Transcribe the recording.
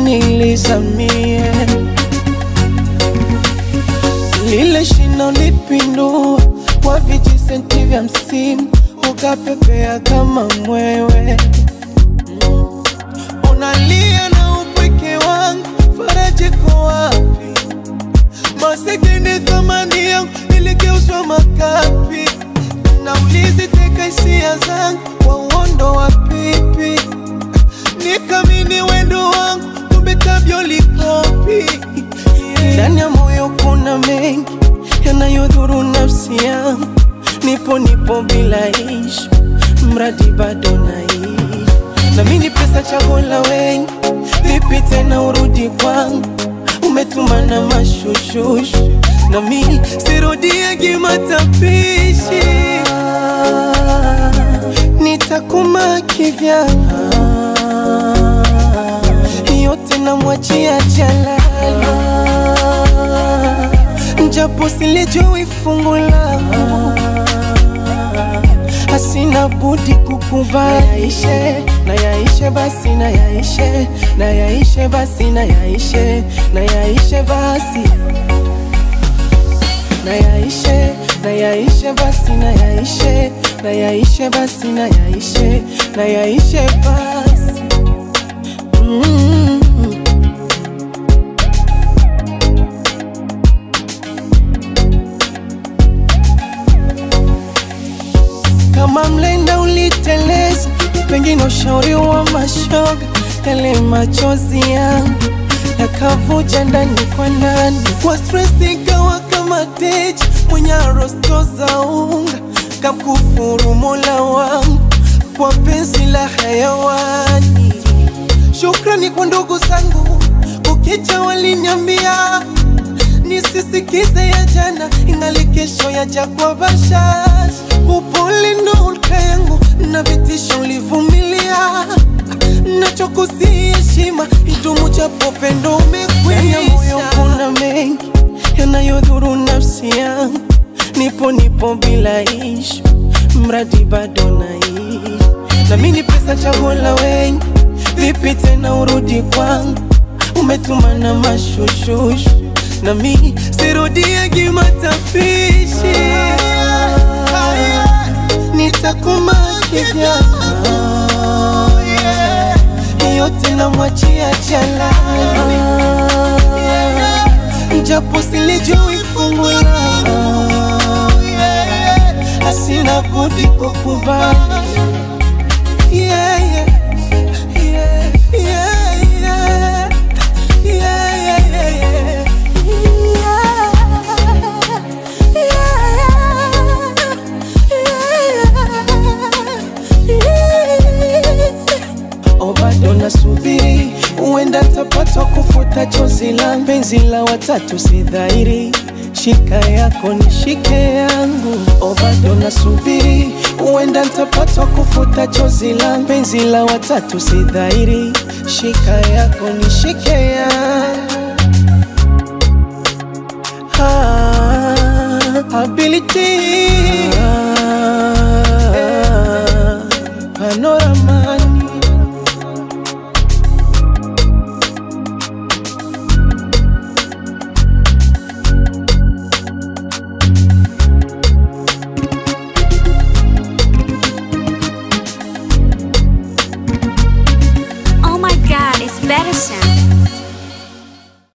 nilizamie lile shina lipindua kwa vijisenti vya msimu ukapepea kama mwewe unalia na upweke wangu faraja iko wapi masikini thamani yangu iligeuzwa makapi na ulizi teka hisia zangu kwa uondo wa pipi nikamini wendo wangu kumbe tabio likopi ndani ya moyo kuna mengi yanayodhuru nafsi yangu nipo nipo bila ishi mradi bado naishi na mimi pesa chaguo la wengi vipi tena urudi kwangu umetuma na mashushushu na mimi sirudiagi matapishi nitakuma kivyana yote namwachia jalala japo silijui fungu langu hasina budi kukubali yaishe na yaishe basi na yaishe na yaishe basi na yaishe na yaishe basi na yaishe na yaishe basi na yaishe na yaishe basi na yaishe na yaishe basi mm. kama mlenda uliteleza, pengine ushauri wa mashoga, yale machozi yangu yakavuja ndani kwa ndani, kwa stress ikawa kama teja mwenye rosto za unga, kamkufuru Mola wangu kwa penzi la hayawani. Shukrani kwa ndugu zangu, ukicha waliniambia nisisikize ya jana, ingali kesho yaja kwa bashasha. Upole ndo hulka yangu na vitisho ulivumilia, nachokusi heshima idumu, japo pendo umekwisha. moyo kuna mengi yanayodhuru nafsi yangu, nipo nipo bila ishu, mradi bado naishi na mimi ni pesa chaguo la wengi, vipi tena urudi kwangu, umetuma na mashushushu na mi sirudiagi matapishi, nitakuma kivyana yote namwachia jalala, japo silijui fungu langu, asina budi kukubali yeah, yeah. Yeah, yeah, yeah. Yeah, yeah, yeah, yeah. O bado nasubiri, huenda tapatwa kufuta chozi la penzi la watatu, si dhahiri. Shika yako nishike yangu, o bado nasubiri, huenda ntapatwa kufuta chozi la penzi la watatu, si dhahiri. Shika yako nishike yangu ah, ability ah, panoramani Oh my god, it's better sound.